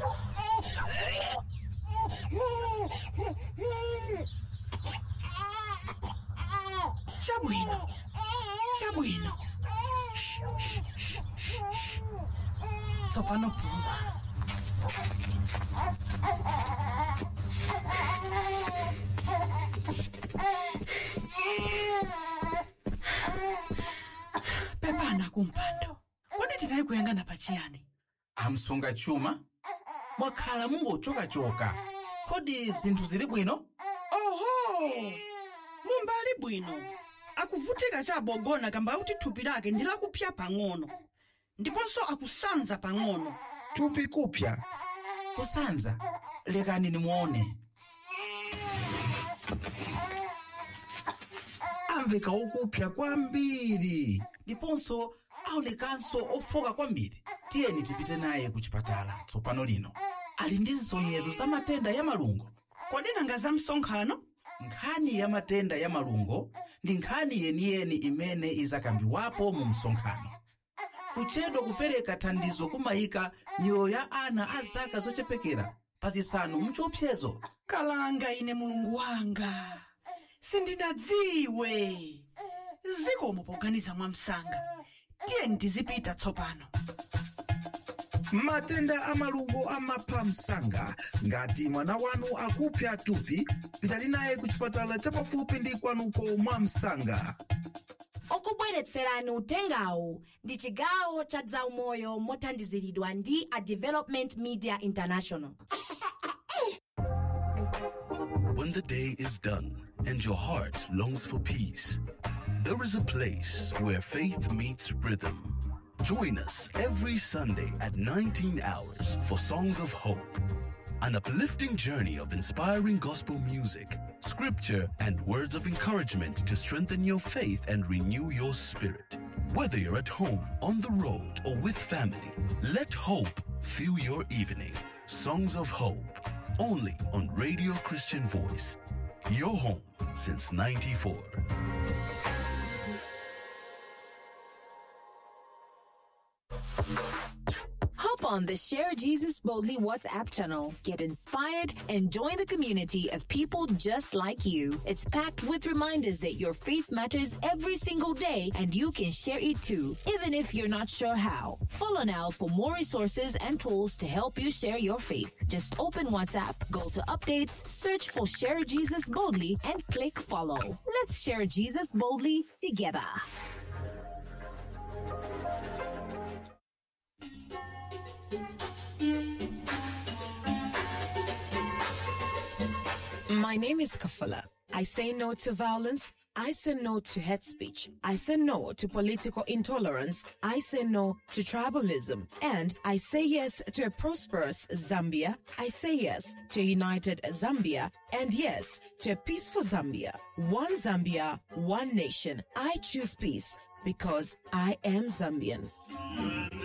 Chabwino. Chabwino. Shh, shh, shh, shh, shh. Tsopano puma. Pepana kumpando. Kodi tinali kuyangana pachiyani? amsunga chuma mwakhala mungochokachoka kodi zinthu zili bwino Oho! Mumbali bwino. Akuvutika chabogona kamba kuti thupi lake ndi lakupya pang'ono. Ndiponso akusanza pang'ono. thupi kupya kusanza lekani nimuone amveka okupya kwambiri ndiponso aonekanso ofoka kwambiri tiyeni tipite naye ku chipatala tsopano lino ali ndi zisonyezo za matenda ya malungo Kodi nanga za msonkhano? nkhani ya matenda ya malungo ndi nkhani yeniyeni imene izakambiwapo mu msonkhano kuchedwa kupereka thandizo kumayika miyoyo ya ana a zaka zochepekera pa zisanu mchiopsezo Kalanga ine mulungu wanga. Sindinadziwe. Zikomo poganiza mwamsanga. Tiyeni tizipita tsopano. matenda a malungo amapha msanga ngati mwana wanu akupya thupi pitani naye ku chipatala chapafupi ndi kwanuko mwa msanga okubweretserani utengawu ndi chigawo cha zaumoyo mothandiziridwa ndi a development media international When the day is done and your heart longs for peace, there is a place where faith meets rhythm. Join us every Sunday at 19 hours for Songs of Hope, an uplifting journey of inspiring gospel music, scripture, and words of encouragement to strengthen your faith and renew your spirit. Whether you're at home, on the road, or with family, let hope fill your evening. Songs of Hope, only on Radio Christian Voice. Your home since 94. Hop on the Share Jesus Boldly WhatsApp channel. Get inspired and join the community of people just like you. It's packed with reminders that your faith matters every single day and you can share it too, even if you're not sure how. Follow now for more resources and tools to help you share your faith. Just open WhatsApp, go to updates, search for Share Jesus Boldly, and click follow. Let's share Jesus boldly together. My name is Kafala. I say no to violence. I say no to hate speech. I say no to political intolerance. I say no to tribalism. And I say yes to a prosperous Zambia. I say yes to a united Zambia. And yes to a peaceful Zambia. One Zambia, one nation. I choose peace because I am Zambian.